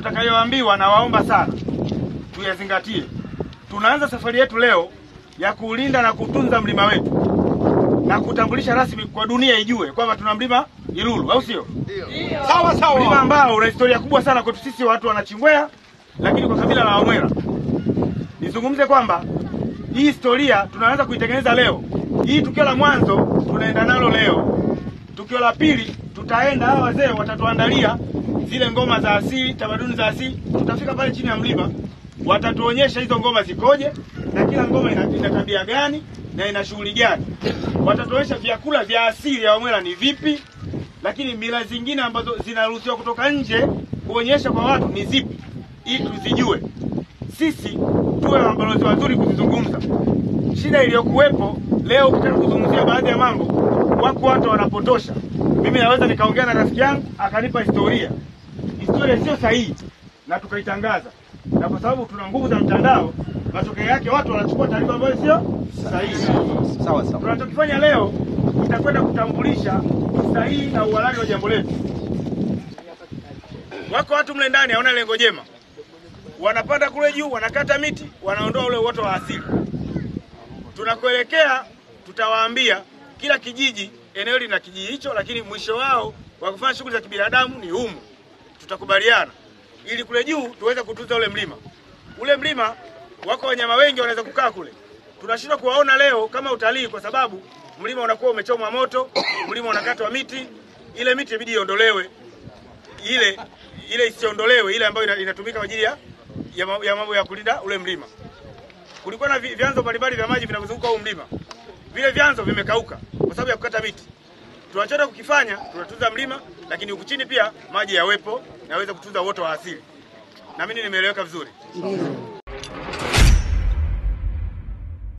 tutakayoambiwa, na waomba sana tuyazingatie. Tunaanza safari yetu leo ya kuulinda na kutunza mlima wetu na kutambulisha rasmi kwa dunia ijue kwamba tuna mlima Ilulu, au sio? Sawa Mlima sawa. ambao una historia kubwa sana kwetu sisi watu wanachingwea, lakini kwa kabila la Wamwera nizungumze kwamba hii historia tunaanza kuitengeneza leo. Hii tukio la mwanzo tunaenda nalo leo. Tukio la pili tutaenda, hawa wazee watatuandalia zile ngoma za asili, tamaduni za asili. Tutafika pale chini ya mlima, watatuonyesha hizo ngoma zikoje na kila ngoma ina, ina tabia gani na ina shughuli gani. Watatuonyesha vyakula vya asili ya Wamwera ni vipi, lakini mila zingine ambazo zinaruhusiwa kutoka nje kuonyesha kwa watu ni zipi, ili tuzijue sisi tuwe mabalozi wazuri kuzizungumza. Shida iliyokuwepo leo, ukitaka kuzungumzia baadhi ya mambo, wako watu wanapotosha. Mimi naweza nikaongea na rafiki yangu akanipa historia, historia sio sahihi, na tukaitangaza, na kwa sababu tuna nguvu za mtandao, matokeo yake watu wanachukua taarifa ambayo sio sahihi. Sawa sawa. Tunachokifanya leo itakwenda kutambulisha usahihi na uhalali wa jambo letu. Wako watu mle ndani hawana lengo jema, wanapanda kule juu, wanakata miti, wanaondoa ule uoto wa asili. Tunakoelekea tutawaambia kila kijiji, eneo lina kijiji hicho, lakini mwisho wao wa kufanya shughuli za kibinadamu ni humu. Tutakubaliana ili kule juu tuweze kutunza ule mlima. Ule mlima wako wanyama wengi wanaweza kukaa kule, tunashindwa kuwaona leo kama utalii, kwa sababu mlima unakuwa umechomwa moto, mlima unakatwa miti, ile miti ibidi iondolewe ile ile isiondolewe ile ambayo ina- inatumika kwa ajili ya ya ma- ya mambo ya kulinda ule mlima. Kulikuwa na vi- vyanzo mbalimbali vya maji vinavyozunguka huu mlima, vile vyanzo vimekauka kwa sababu ya kukata miti. Tunachotaka kukifanya, tunatunza mlima, lakini huku chini pia maji yawepo na yaweze kutunza uoto wa asili. Naamini nimeeleweka vizuri.